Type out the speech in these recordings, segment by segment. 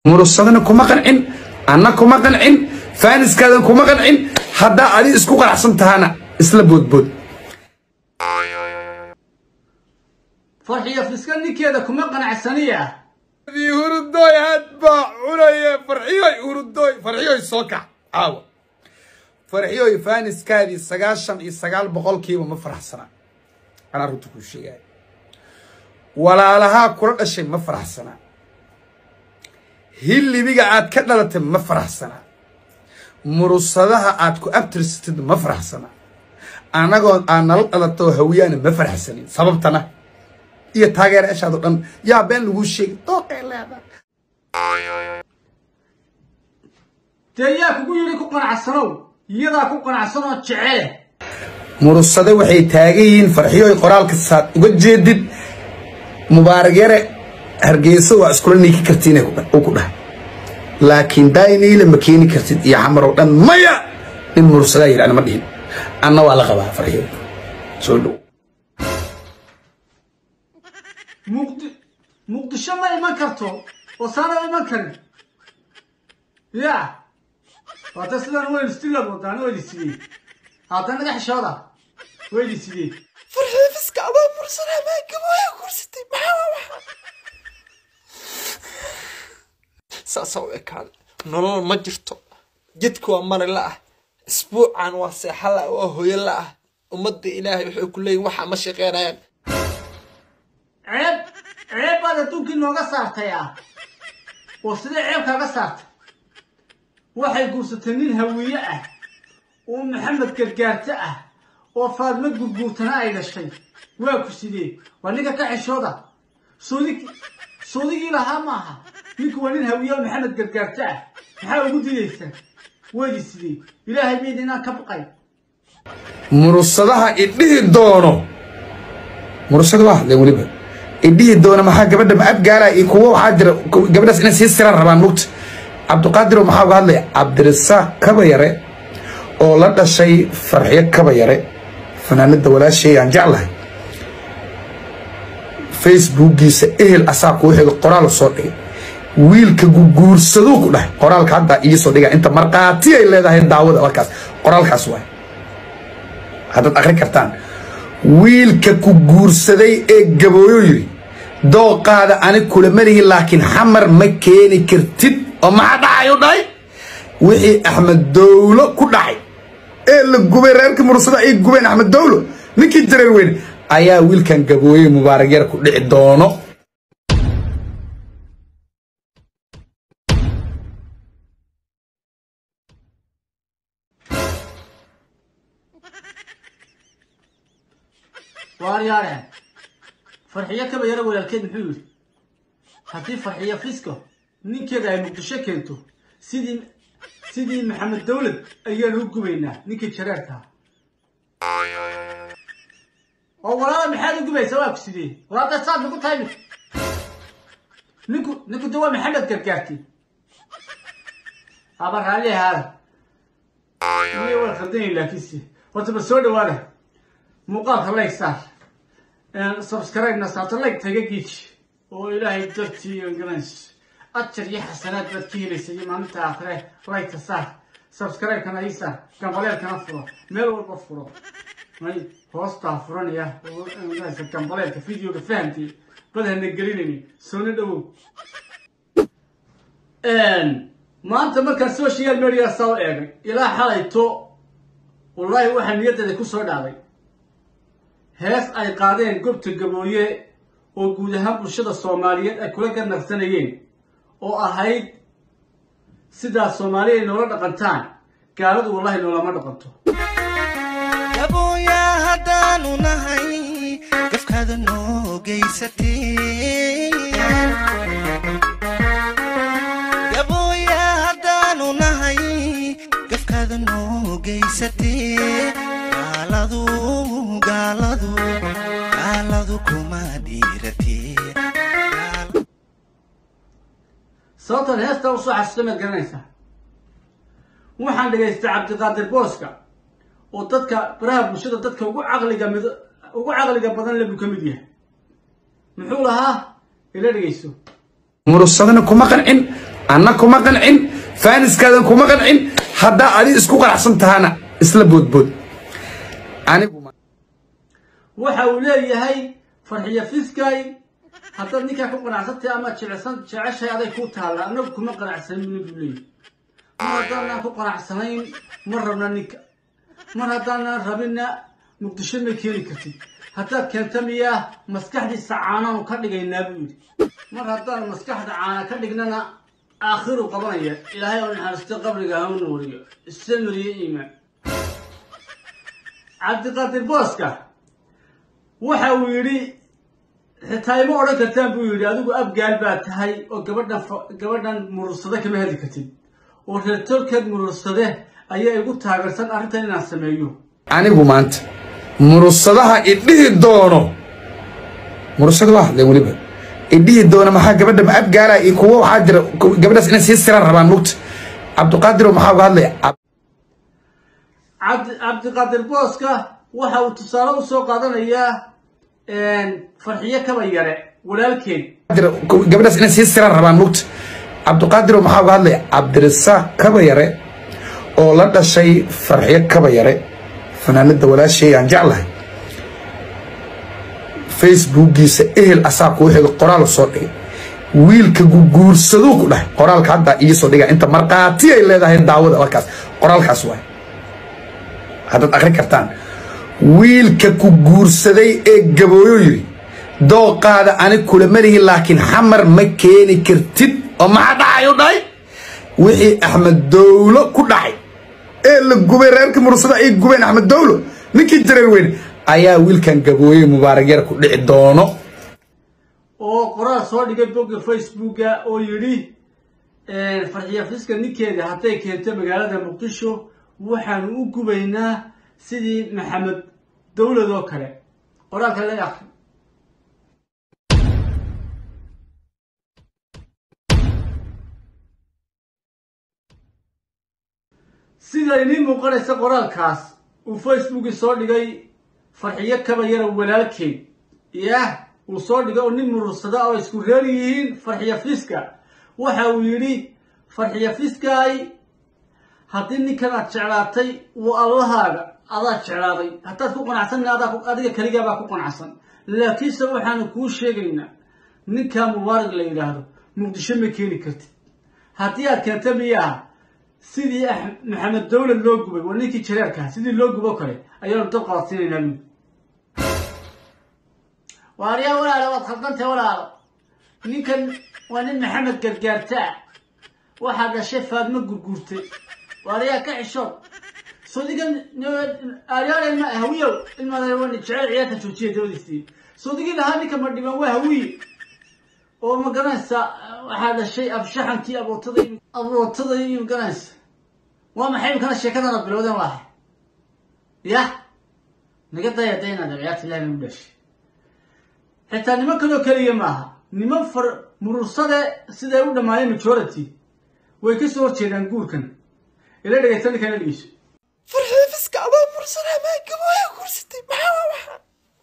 murusadana kuma qancin anna kuma qancin faaniskaadan kuma qancin haddaa adi isku qanacsan tahana isla boodbood farxiyo fiska ninkeeda kuma qanacsaniya hurudoy had baa cunaya farxiyoy hurudoy farxiyoy soo kac caawa farxiyoy faaniskaadii sagaashan iyo sagaal boqolkiiba ma faraxsana anaa runta kuu sheegaya walaalahaa kula dhashay ma faraxsana hillibiga aad ka dhalatay ma faraxsana murusadaha aad ku abtirsatid ma faraxsana annagoo aad nala dhalatoo hawiyaana ma faraxsanin sababtana iyo taageerayaashaado dhan yaa been laguu sheegay dooqay leedahay dee yaa kugu yidhi ku qanacsanow iyadaa ku qanacsanoo jecele murusade waxay taagan yihiin farxiyoy qoraalka saad uga jeedid mubaarak yare hargeysa waa iskula niiki kartiin uu ku dhahay laakiin daayniile ma keeni kartid iyo xamarow dhan maya nin murusadaa yidhi ana ma dhihin anna waa la qabaa farxiyoy soo dhow muqdi muqdisho ma iman karto oo saana iman karin ya waata sidaan weyn stillad wadaan weydi sidee haatan naga xishooda weydi sidee farxiifiska adaa mursanaa maa gabooya kursatay maxaa waxa saasaa u ekaada nolol ma jirto jidka waa mari la-ah isbuucan waa seexa la waa hooyo la-ah ummadda ilaahay waxay ku leeyihin waxaa ma shaqeynayaan ceeb ceeb baad adduunkii nooga saartay ah oo sidee ceeb kaaga saartay waxay guursatay nin hawiye ah oo maxamed gargaarto ah oo faadmo gurguurtana ay dhashay waa ku sidee waa ninka ka xishooda soodig soodigii lahaa maaha ninku waa nin hawiye oo maxamed gargaarto ah maxaa ugu didaysaa weydi sidee ilaahay mayda inaan ka baqay murusadaha idhihi doono murusada waa hadleen weliba idhihi doono maxaa gabadha ma abgaala iyo kuwo waxaa jira gabadhaas inay sii siraan rabaan mugta cabdiqaadiro maxaa uga hadlaya cabdirasaaq kabayare oo la dhashay farxiyo kabayare fanaanada walaashay aan jeclahay facebookiisa ehel asaa kuu xiga qoraal soo dhigay wiilka guguursaduu ku dhahay qoraalka hadda iisoo dhiga inta markhaati ay leedahay daawada halkaas qoraalkaas waay haddaad akri kartaan wiilka ku guursaday ee gabooyo yidhi dooqaada ani kula malihi laakiin xamar ma keeni kartid oo maxaa dhacay u dhahay wixii axmed dowlo ku dhacay ee la gubay reerkii mursada ay gubeen axmed dowlo ninkii jareer weyne ayaa wiilkan gabooyey mubaarak yar ku dhici doono waaryaare farxiyo kaba yaro walaalkeed muxuu yidhi haddii farxiyo fisko ninkeeda ay muqdisho keento sidii sidii maxamed dawlad ayaanu u gubaynaa ninkii jareerkaa oo walaala maxaad u gubaysaa waa ku sidee walaada saad nagu tahay mid ninku ninku de waa maxamed gargaarti aba raalli ahaada iyo waa khaldanayn laakiinse horta ba soo dhawaada muuqaalka like saar subscribe-na saarto like taga giiji oo ilaahay dartii garanayso ajar iyo xasanaad baad ka helaysa iyo maalinta aakhire like-ka saar subscribe-kana ii saar gambaleelkana furo meel walba furo may hoostaa furanaya oo garanaysa gambaleelka videoga fahamtay badhana gelinayni soona dhawow maanta markaan social media saa u eegay ilaa xalayto wallaahi waxaa niyaddeeda ku soo dhacday hees ay qaadeen gobta gabooye oo guud ahaan bulshada soomaaliyeed ay kula ganacsanayeen oo ahayd sidaa soomaaliya ay noola dhaqantaan gaaladu wallahi noolama dhaqanto gabooya haddaanu nahay gafkaada noo geysatee gabooya haddaanu nahay gafkaada noo geysatee gaaladu gaaladu gaaladu kuma dhiiratee sababtan heestaa usoo xasuusta maad garanaysaa waxaan dhegaystay cabdiqaadir booska oo dadka baraha bulshada dadka ugu caqliga mid ugu caqliga badan le buu ka mid yahay muxuu lahaa ila dhegayso murusadana kuma qancin anna kuma qancin faaniskaadan kuma qancin haddaa adi isku qanacsan tahana isla boodbood anigu waxa uu leeyahay farxiyo fiskay haddaad ninkaa ku qanacsantay ama jecsan jeceshay aday ku taalla annagu kuma qanacsanin buu leeyahay mar haddaanaan ku qanacsanayn ma rabna ninka mar haddaanan rabinna muqdisho ma keeni kartid haddaad keenta miyaa maskaxdiisa caanaanu ka dhigaynaa buu yidhi mar haddaan maskaxda caana ka dhignana aakhiru qabanaya ilaahay oo naxariisto qabriga ha u nuuriyo isamiriyo iimaan cabdiqaadir booska waxa uu yidhi xitaa ima odhan kartaan buu yidhi adigu abgaal baa tahay oo gabadhan gabadhan murursade kama heli kartid oo reertolkeed murursade ayaa igu taageersan arrintan inaan sameeyo anigu maanta murursadaha idhihi doono murursada waa hadleen weliba idhihi doono maxaa gabadha ma abgaala iyo kuwo waxaa jira gabadhaas inay sii siraan rabaan mugta cabdiqaadir maxaa uga hadlaya cabdi cabdiqaadir booska waxa uu tusaale u soo qaadanayaa farxiyo kaba yare walaalkeed jira gabadhaas inay sii siraan rabaan mugta cabdiqaadir maxaa uga hadlaya cabdirasaaq kaba yare oo la dhashay farxiyo kaba yare fanaanada walaashay aan jeclahay facebookiisa ehel asaa kuu xiga qoraal soo dhigay wiilka guguursaduu ku dhahay qoraalka hadda iisoo dhiga inta markhaati ay leedahay daawada halkaas qoraalkaas waay haddaad akri kartaan wiilka ku guursaday ee gabooyo yiri dooqaada ani kulama lihi laakiin xamar ma keeni kartid oo maxaa dhacay u dhahay wixii axmed dowlo ku dhacay ee la gubay reerka mursada ay gubeen axmed dowlo ninkii jareer weyne ayaa wiilkan gabooye mubaarak yar ku dhici doono oo qoraal soo dhigay bogga facebooka oo yidhi farxiya fiska ninkeeda hadday keento magaalada muqdisho waxaanu u gubaynaa sidii maxamed dowlad oo kale qoraalka la akri sida inii muuqanaysa qoraalkaas uu facebookii soo dhigay farxiyo kaba yara walaalkeed yah uu soo dhigay oo nin murursada oo isku reer yihiin farxiyo fiska waxa uu yidhi farxiyo fiskaay haddii ninkan aad jeclaatay waa allahaaga adaa jeclaaday haddaad ku qanacsanna adiga keligaabaa ku qanacsan laakiinse waxaanu kuu sheegaynaa ninkaa mubaarak la yidhaahdo muqdisho ma keeni kartid haddii aad keenta miyaha sidii maxamed dowlad loo gubay waa ninkii jareerkaa sidii loo gubo kale ayaanu dab qaadsiinaynaa bui waaryaa walaalo waad khaldantay walaalo ninkan waa nin maxamed gargaartaa waxaa dhashay faadmo gurguurtay waaryaa ka xishood sodigan aryaal hawiyow ilmaani jecel ciyaarta joojiya dawadiisii sodigii lahaa ninka ma dhiban waa hawiye oo ma garanaysa waxaa dhashay abshaxankii abootada abootada iyo magaranaysa waa maxay imkana sheekadana bilowdeen waahay yah naga daya daynaad ciyaarta ilahi nagu dhashay xitaa niman kaloo keliya maaha niman far murursade siday u dhammaayeen majority way ka soo horjeedaan guurkan ila dhegaysta ninkan la dhegeyso farxiyo fiska adoo mursanaa maa gabooya guursatay maxaa waa waxaa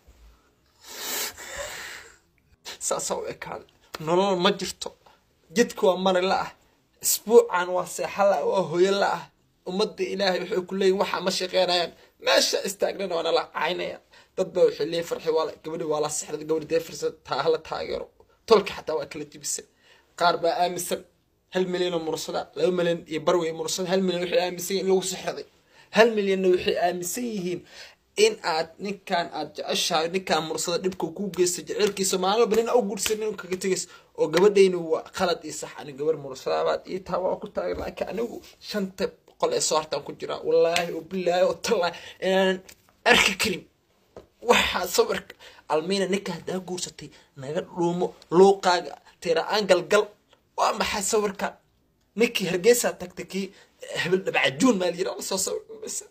saasaa u ekaaday nolol ma jirto jidka waa mari la ah isbuucan waa seexa la waa hooyo la ah ummadda ilaahay waxay ku leeyihin waxaa ma shaqeynayaan meesha istaagnana waa nala caynayaan dad baa waxay leeyihin farxi waa gabadhi waa la sixday gabadhi dee firsad taa hala taageero tolka xataa waa kala jibisay qaar baa aaminsan hal milyan oo mursada laba milyan iyo barwey mursada hal milyan waxay aaminsan yihin in lagu sixraday hal milyanna waxay aaminsan yihiin in aad ninkan aad jeceshahay ninkaan mursada dhibka kuu geysta jecelkiisa maalin walba nin u guursanin kaga tegays oo gabadhayni waa qalad iyo sax ani gabar mursadabaad ii taa waa ku taagan laakiin anigu shanta boqol ee soo hartaan ku jiraa wallaahi oo bilaahi oo tallaahi inaanan arki karin waxaa sawirka almiina ninka haddaa guursatay naga dhuumo luuqaaga tira-aan galgal waa maxay sawirka ninkii hargeysaa tagtay kii hebel dhabcajuun maa layira lasoo sawir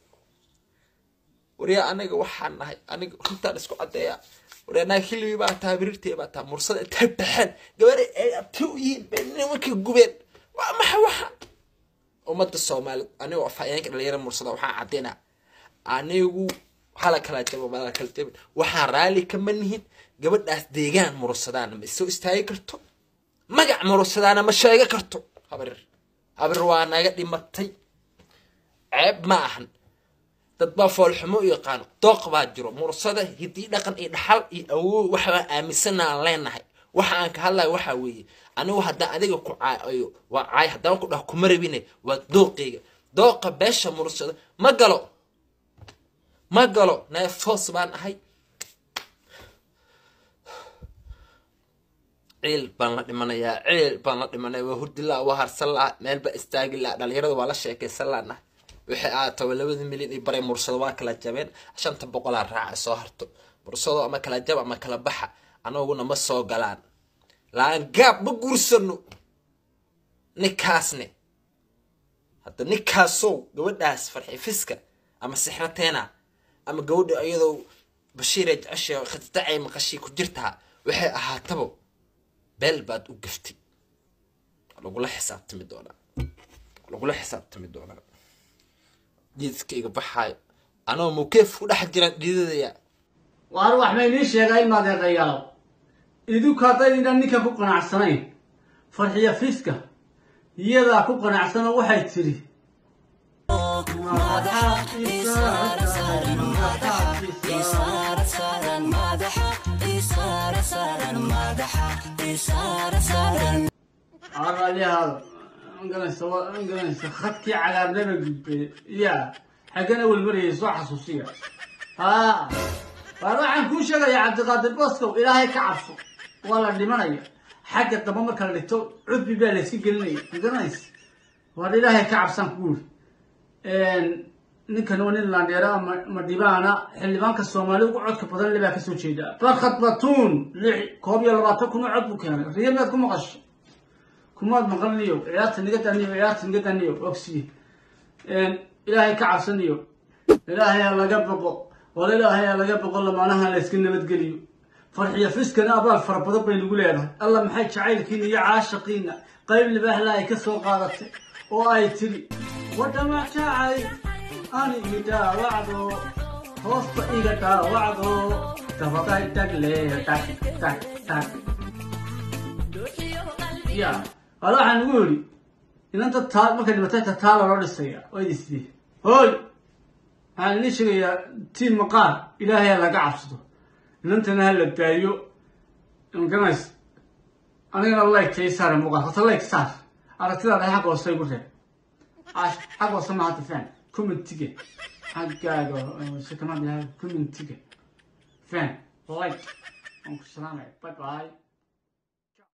waryaa anaga waxaan nahay aniga runtaan isku caddeeyaa waryaa naga xillibii baa taa biriirtee baa taa mursada intay baxeen gabadha ay abti u yihiin bay nimankii gubeen waa maxay waxa ummadda soomaaliyeed anigoo afhayeenka dhalinyara mursada waxaan caddeynaa anigu hala kala jabo mala kala jabin waxaan raalli kama nihin gabadhaas deegaan mursadaana ma soo istaagi karto magac mursadaana ma sheega karto habar habar waa naga dhimatay ceeb ma ahan dad baa foolxumo u yaqaano dooq baa jiro mursada hidii dhaqan iyo dhaxal iyo awow waxbaa aaminsana aan leenahay waxa aan ka hadlayo waxaa weeye anigu haddaan adiga ku caayo waa caay haddaan ku dhaho kuma rabine waa dooqeyga dooqa beesha mursada ma galo ma galo neefoos baan ahay ciil baan la dhimanayaa ciil baan la dhimanaya waa hurdi la waa harsan laha meel baa istaagi laha dhalinyarada waa la sheekaysan laana wixii aataba labada milyan iyo baray mursado waa kala jabeen shanta boqolaa raaca soo harto mursado ama kala jab ama kala baxa anaguna ma soo galaan laangaab ma guursano ninkaasne hadda ninkaasow gabadhaas farxi fiska ama sixrateena ama gabadha iyadoo bashiire jecesha khadidacay maqashii ku jirtaa waxay ahaatabo beel baad u gaftay lagula xisaabtami doonaa lagula xisaabtami doonaa jiiskayga baxaayo anoo mukeef ku dhex jiraan dhididaya waar wax ma inii sheegaa ilma adeeqayaal idinku haddaydinaan ninkan ku qanacsanayn farxiya fiska iyadaa ku qanacsanoo waxay tidhi araliyahaada magaranaysa waa magaranaysa khadkii cagaarnaba gudbay ya xaggana welmarayay soo xasuusiya haa waar waxaan kuu sheegayaa cabdiqaadir boskow ilaahay ka cabso waa la dhimanaya xagga damba marka la dhigto cudbi baa layska gelinaya magaranaysa waar ilaahay ka cabsaan kuguuri ninkan waa nin laandheera ama madhibaana xildhibaanka soomaali ugu codka badan le baa kasoo jeeda barkhad batuun lix koob iyo labaatan kun oo cod buu keenay riya miyaad ku maqasho kumaad maqalniyo ciyaarta niga daniyo ciyaarta niga daniyo ogsiye ilaahay ka cabsaniyo ilaahay ha laga boqo wala ilaahay ha laga boqo lamaanaha la iska nabadgeliyo farxiya fiskana abaal fara badan bay nagu leedahay alla maxay jacaylkiina iyo caashaqiina qayb libaaxla ay ka soo qaadatay oo ay tiri wadhama jacay anigi dhaawacdo hoosta iga dhaawacdo dabaday tagle tag tag tag ya wala waxaan ugu yidhi inanta taa markay dhimatay ta taala loo dhisaya waa idisdii hooy waxaan idin sheegayaa tiin maqaar ilaahay ha laga cabsado inantana ha la daayo magaranaysa anigana like tay saare muuqaal horta like saar aragtidaada xagga hoose igu reeb xagga hoose ma hadda fan commentiga xaggaaga hoose kama bilaha commentiga fan like waan ku salaamaya bye bye